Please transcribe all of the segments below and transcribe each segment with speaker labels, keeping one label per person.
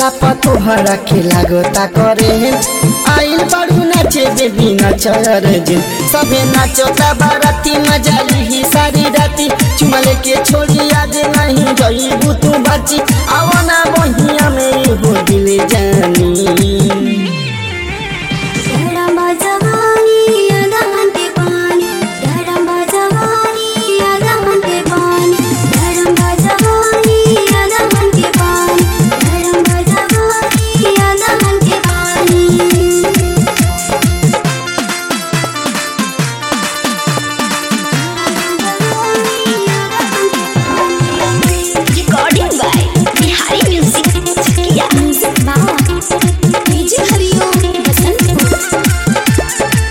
Speaker 1: देखला पर तोहरा के लागता करे आइल बाड़ू नाचे बेबी नाचर जे सबे नाचता बाराती मजा ली सारी राती चुमा लेके छोड़ी आज नहीं गई तू बाची आवना बहिया में हो दिल जानी
Speaker 2: धड़म्बा जवानी अदहन के पानी धड़म्बा जवानी अदहन के पानी धड़म्बा जवानी अदहन के पानी धड़म्बा जवानी अदहन के पानी
Speaker 3: Recording by Bihari Music. Chakia.
Speaker 2: Music बाबा डीजे हरिओम बसंतपुर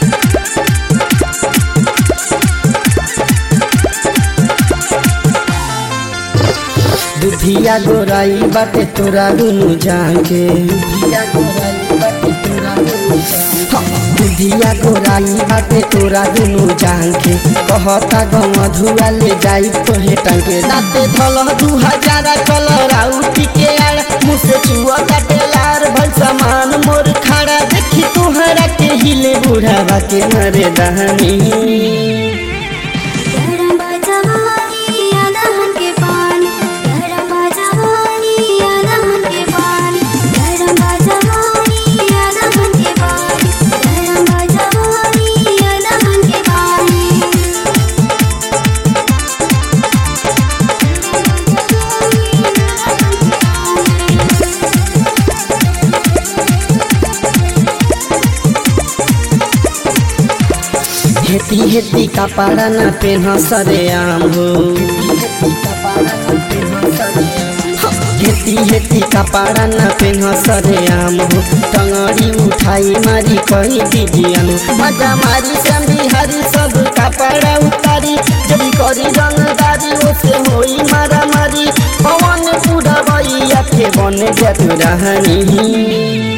Speaker 1: दुधिया गोराई बाटे तोरा दुनु जाके दुधिया गोराई बाटे तोरा दुनु जाके दुधिया गोराई बाटे तोरा दुनु जाके कहता गम धुआ ले जाई तोहे टंके दाते धल दू हजार कलर आउटी के आड़ मुँह से छुआ काटे लार भल सामान मोर खड़ा देखी तोहरा के हिले बुढ़ावा के मरे दहनी
Speaker 2: धड़म्बा जवानी अदहन के पानी धड़म्बा जवानी अदहन के पानी धड़म्बा जवानी अदहन के पानी धड़म्बा जवानी अदहन के पानी
Speaker 1: हेती हेती कपड़ा न पेन्ह सरे आम हो हेती हेती कपड़ा न पेन्ह सरे आम हो टंगड़ी उठाई मारी कही दीजियन मजा मारी श्याम बिहारी सब कपड़ा उतारी जब करी रंगदारी ओसे होई मारा मारी पवन पूरा बइया के बन जत रहनी